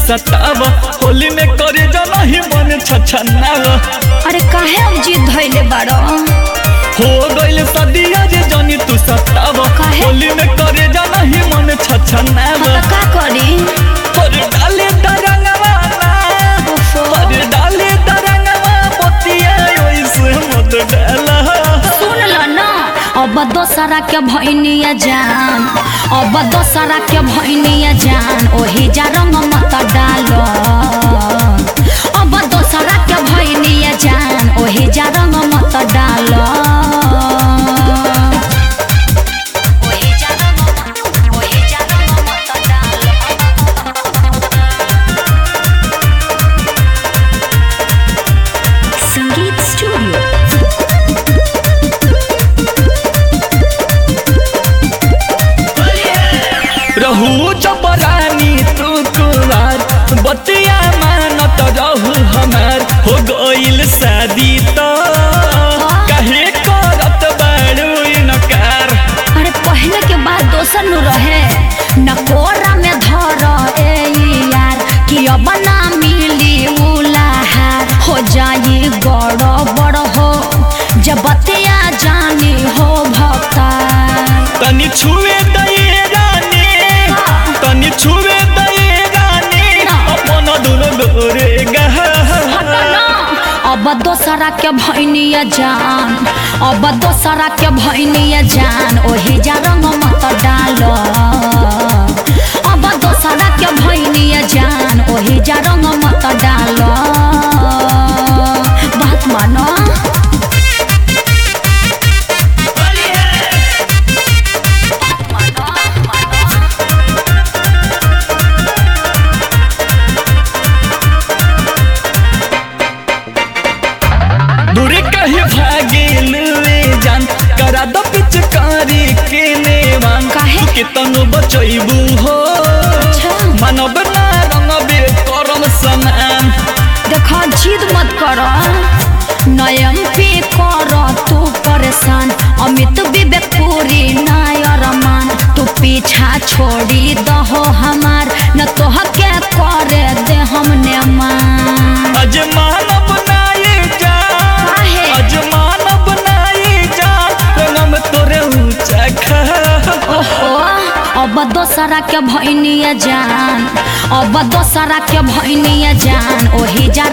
सताव होली में करे जाना ही मन छछनाव अरे काहे अब जीत धैले बाड़ो हो गइल सदिया जे जानी तू सताव काहे? होली में करे जाना ही मन छछनाव हाँ तो का करी पर डाले तरंगवा ना ओफो। पर डाले तरंगवा पतिया ओइसे मत डाला सुन ल न अब दोसरा के भैनिया जान अब दोसरा के भैनिया जान ओही जा रंग मत डालो अब दोसरा के भैनिया जान ओही जा रंग मत डालो ओही जा रंग मत- ओही जा रंग मत डालो। संगीत स्टूडियो रहू जबरानी तू कुवार बतिया मानत रहू हमार हो गइल शादी तो काहे करत बाड़ू इनकार अरे पहले के बाद दोसर नु रहे न कोरा में धर ए यार कि अब ना मिली उलाहार हो जाई गड़ बड़ हो जब बतिया जानी हो भक्तार तनी छुए दये रानी तनी छुए दये रानी अपन दुनो गोरे हट ना, अब दोसरा के भैनिया जान अब दोसरा के भैनिया जान ओही जा रंग मत डालो अब दोसरा के भैनिया जान ओही जा रंग मत डालो बात मानो दूरे कहीं भागिल वे जान करा द पिचकारी के नेवान काहे? तू के तनु बचैबू हो अच्छा। मानव ना रंगबे करम समान देखा जिद मत कर नयम पे कर तू परेशान अमित विवेक पूरी नायर मान तू पीछा छोड़ी दहो हमार न तोह के करे दे हमने मान अज मानव नाई जा काहे? अज मानव नाई जा रंगम तोरे ऊंचा खा ओहो अब दोसरा के भैनिया जान अब दोसरा के भैनिया जान ओही जा